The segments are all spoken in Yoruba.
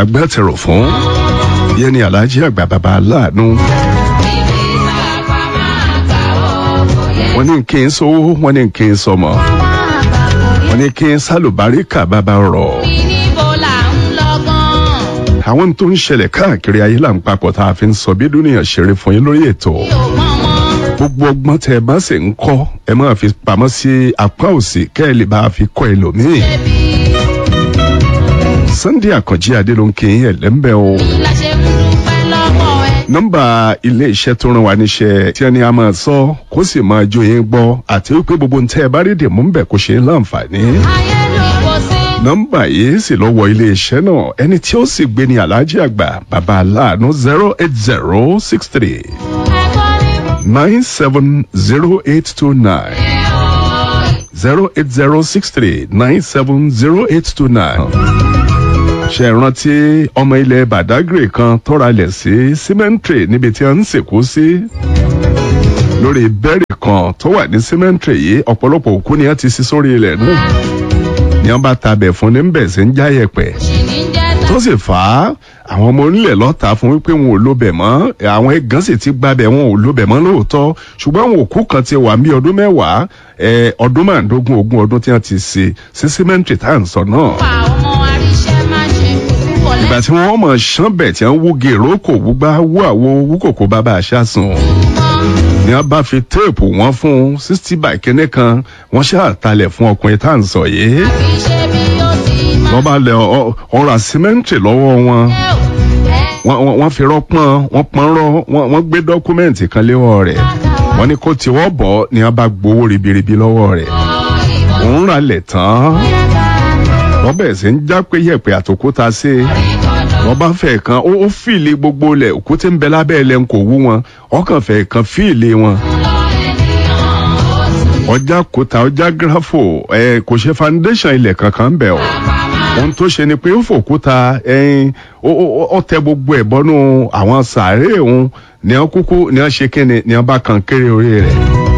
agbátẹrù fún yẹn ni alhaji àgbà bàbá aláàánú wọ́n ní kí n sówó wọ́n ní kí n sọmọ wọ́n ní kí n sálùbáríkà bàbá rọ̀ àwọn tó ń ṣẹlẹ̀ káàkiri ayé là ń papọ̀ tá a fi ń sọ bí dúnìyàn ṣeré fún yín lórí ètò gbogbo ọgbọ́n tẹ ẹ bá sì ń kọ́ ẹ máa fi pamọ́ sí apá òsì kẹ́ ẹ lè bá a fi kọ́ ẹlòmíì. Sunday Àkànjí Adé ló ń kí yín ẹ̀lẹ́mbẹ́ o. nọ́mbà ilé iṣẹ́ tó rán wa níṣẹ́ tí ẹni a máa sọ kó sì máa jó yín gbọ́ àti wípé gbogbo ń tẹ́ ẹ bá rí dèmú ń bẹ̀ kó ṣe é láǹfààní nọ́mbà yìí sì lọ wọ iléeṣẹ́ náà ẹni tí ó sì gbé ní aláàjì àgbà bàbá aláàánú zero eight zero six three nine seven zero eight two nine zero eight zero six three nine seven zero eight two nine. ṣe rántí ọmọ ilẹ̀ badagry kan tọ́ra lẹ̀ sí cemetery níbi tí a ń sìnkú sí lórí bẹ́ẹ̀rì kan tó wà ní cemetery yìí ọ̀pọ̀lọpọ̀ òkú ni a ti sí sórí ilẹ̀ náà ni wọn bá tabẹ̀ fún ní bẹ̀ sí ń já yẹ̀pẹ̀ tó sì fà á àwọn ọmọ onílẹ̀ lọ́ta fún wípé wọn ò lóbẹ̀ mọ́ àwọn ẹ̀gán sì ti gbábẹ̀ wọn ò lóbẹ̀ mọ́ lóòótọ́ ṣùgbọ́n àwọn òkú kan ti wà ní ọdún mẹ́wàá ọdún márùndógún ogún ọdún tí wọ́n ti ṣe sí símẹ́ǹtì tá à ń sọ náà. ìgbà tí wọ́n mọ̀ ṣánbẹ̀ tí wọ́n wú gèrò kò wúgbá wú àwo wú kòkó bàbá àṣà sùn ni wọn bá fi téèpù wọn fún sixty by kínní kan wọn ṣàtàlẹ̀ fún ọkùnrin tá à ń sọ yìí wọ́n bá lẹ ọ̀rọ̀ símẹ́ǹtì lọ́wọ́ wọn wọ́n fi rọ́pọ́n wọ́n pọ́n rọ́ wọ́n gbé dọ́kúmẹ́ǹtì kan léwọ́ rẹ̀ wọ́n ní kó tiwọ́ bọ̀ ni wọ́n bá gbowó ribiribi lọ́wọ́ rẹ̀ òun rà lẹ̀ tán wọ́n bẹ̀rẹ̀ sí ń já pé yẹ̀pẹ̀ àtòkúta sí wọ́n bá fẹ́ kan ó fìlì gbogbo lẹ̀ òkúté ń bẹ lábẹ́ ẹ̀ lẹ́nu kò wú wọn ọkàn fẹ́ kan fìlì wọn ọjà kòtà ọjà gírafò ẹ kò ṣe foundation ilẹ̀ kankan bẹ̀ o ohun tó ṣe ni pé ó fòkúta ẹyin ó tẹ gbogbo ẹ̀ bọ́nú àwọn sàárè òun ní wọn kúkú ní wọn ṣe kíni ní wọn bá kan kéré orí rẹ̀.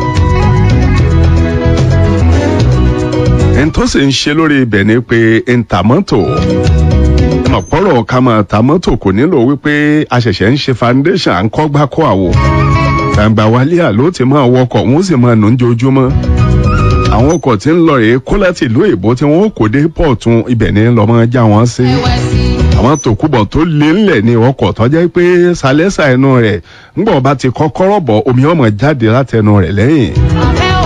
ẹni tó sì ń ṣe lórí ibẹ̀ ni pé ń ta mọ́tò ọ̀pọ̀rọ̀ ká máa ta mọ́tò kò nílò wípé a ṣẹ̀ṣẹ̀ ń ṣe foundation à ń kọ́ gbá kọ́ àwò gbàǹgbà wálé àló ti máa wọkọ̀ wọ́n sì máa nù ń jojúmọ́ àwọn ọkọ̀ tí ń lọ rèé kó láti ìlú èbó tí wọ́n kò dé pọ̀tún ibẹ̀ ní lọ́mọ já wọn sí àwọn tòkúbọ̀ tó lé ńlẹ̀ ní ọkọ̀ tó jẹ́ pé sálẹ́sà ẹnu rẹ̀ ńgbọ̀n bá ti kọ́kọ́rọ́ bọ̀ omi ọmọ jáde látẹnu rẹ̀ lẹ́yìn